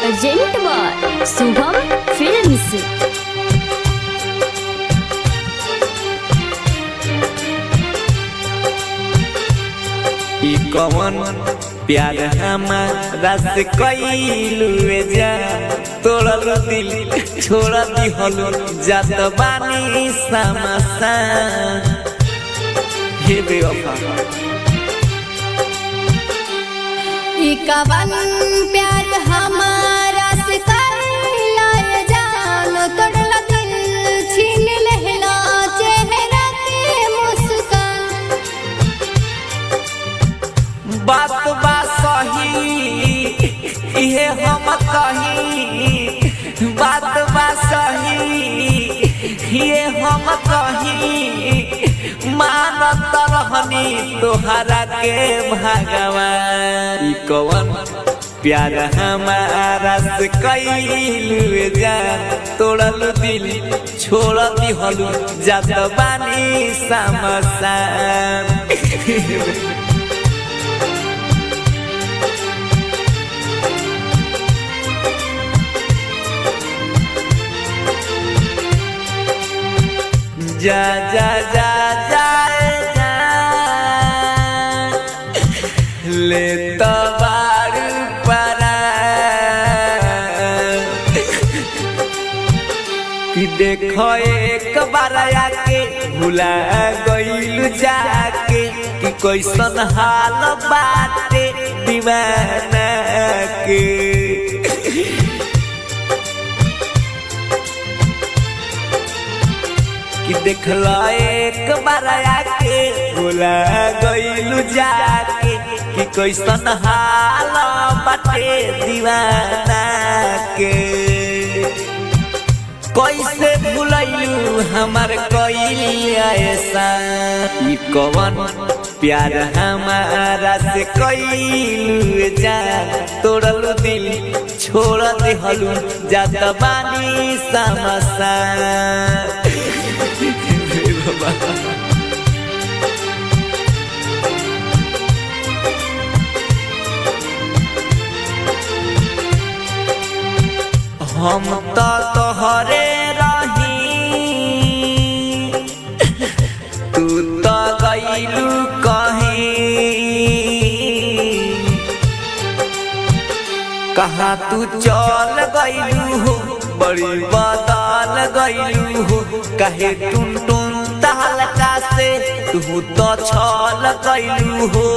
present by Shubham films ई कवन प्यार हमारा से कैलू जा तोड़ल दिल छोड़ दिहल जात बानी समसा हे बेवफा ई कवन प्यार हमारा से करला ये जान तोड़ला दिल छीन लेहला चेहरा के मुस्कान बात बा सही इहे हम कही बात बा सही ये हम कही मानत रहनी तोहरा के भगवान ई कवन प्यार हमारा से कैलू जा तोड़ल दिल छोड़ दिहलू जात बानी समसान जा जा जा जाए जा ले तो बार परा कि देखो एक बार आके भुला गइल जाके कि कैसन हाल बाटे दीवाना के कि देखला एक बार आके भुला गइलू जाके कि कैसन हाल बाटे दीवाना के कैसे भुलैलू हमार कइल ऐसा ई कवन प्यार हमारा से कइलू जा तोड़लू दिल छोड़ देहलू जात बानी समसा हम तो तोहरे रही तू तो गईलू कहीं कहाँ तू चल गईलू हो बड़ी बदल गईलू हो कहे टुन टुन तहलका से तू तो छल गईलू हो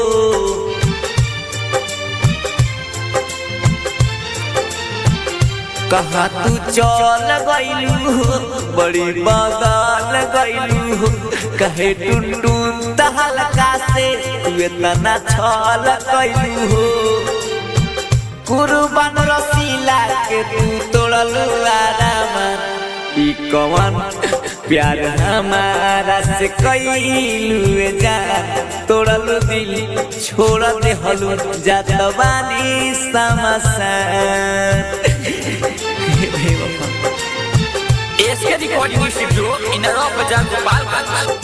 कहा तू चल गईलू हो बड़ी बदल गईलू हो कहे टुन टुन तहलका से तू इतना छल गईलू हो कुर्बान रसीला के तू तोड़लू आराम ई कवन प्यार हमारा से कईलू जा तोड़लू दिल छोड़ देहलू जात बानी समसान एसके रिकॉर्डिंग स्टूडियो इन बाजार गोपालगंज